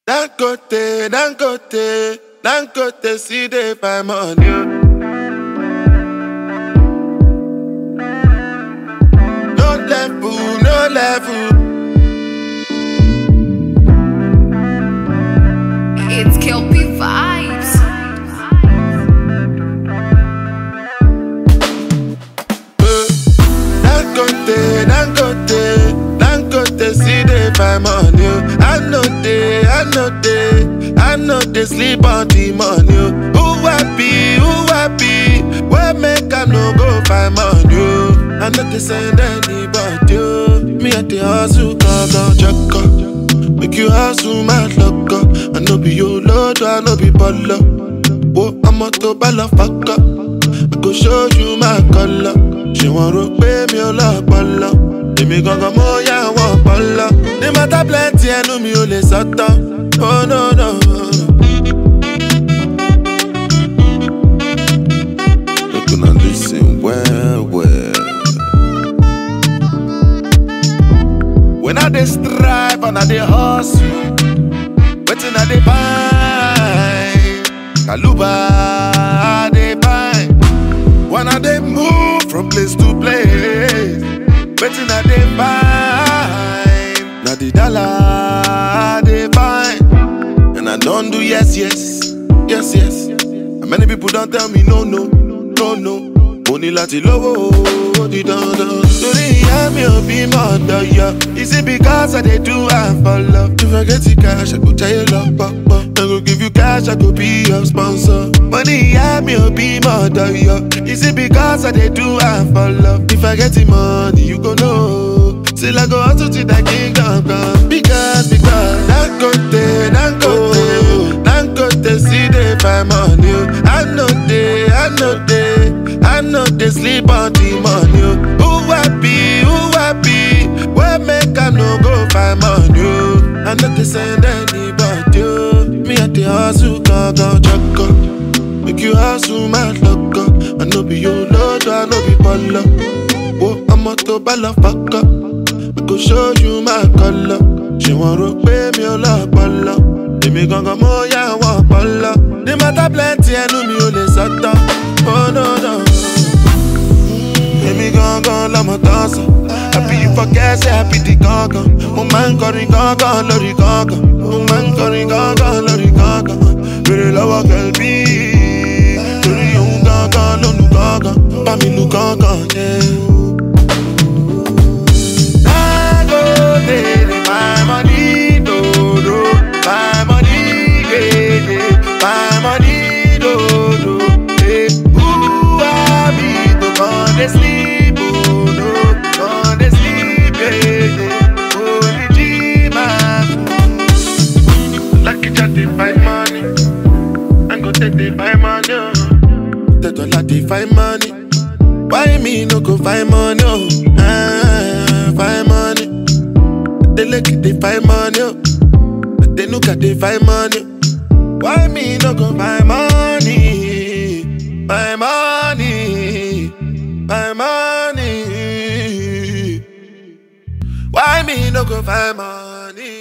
Dangote, Dangote, Dangote, see they find money. No level, no level. It's Kelpie Vibes. Eh, Dangote, Dangote, Dangote, see they find money. oh. I know they, I know they, I know they sleep on the money. oh. Who happy, who happy? Where make I no go find money? oh. I know they send anybody. oh. Me at the hustle, go go check up. Make you hustle, my luck up. I know be your lord, I know be baller. Whoa, I'm a to baller, fuck up. I go show you my color. Ṣé wọ́n rò pé mi ò lọ́pọlọ? Èmi gangan mo yá àwọn ọpọlọ. Ní mọ́tà plenty ẹnu mi ò lè sọ́tọ̀. Oh no no. Make una lis ten well well. When I dey strive and I dey hustle, wetin I dey find? Kaluba I dey find. When I dey move from place to place, wetin I dey find? Na the dollar I dey find. And I don't do yes, yes, yes, yes. And many people don't tell me no, no, no, no. Mo ní láti lówó ó di dandan. Torí ìyá mi ò bí mọ̀ ọ̀dọ̀ yọ. Is it because I dey do am for love? If I get the cash, I go tell lọ pọ̀pọ̀. I go give you cash, I go be your sponsor. Mo ní ìyá mi ò bí mọ̀ ọ̀dọ̀ yọ. Is it because I dey do am for love? If I get the money, you go know. Till I go hustle till that kingdom come. Because, because, Dangote, Dangote, Dangote, see they find money. oh. I know they, I know they, I know they sleep on the money. oh. Who happy, who happy? Where make I no go find money? oh. I know they send anybody. oh. Me at the hustle, go go check up. Make you hustle, my luck up. I know be your lord, I know be baller. Oh, I'm a to baller, fuck up. I go show you my color. Ṣé wọ́n rò pé mi ò lọ́pọlọ? Èmi gangan mo yá àwọn ọpọlọ. Ní mọ́tà plenty ẹnu mi ò lè sọ́tọ̀. Oh no no. Èmi gangan lọmọ tán sọ. Àbí you forget say I be the gangan. Mo máa ń kọrin gangan lórí gangan. Mo máa ń kọrin gangan lórí gangan. Bèrè lọ́wọ́ kẹ̀lbí. Torí òun gangan ló nu gangan. Bá mi lu gangan yẹn. Dangote dey my money dodo, my money gege, my money dodo. Eh, who I be to come dey sleep, oh no, come dey sleep, gege. Only G-Man. Lucky Jack dey find money, Dangote dey find money, oh. Tedola dey find money. Why me no go find money? Oh, ah, find money. They look at they find money. Oh, they look at they find money. Why me no go find money? Find money, find money. Why me no go find money?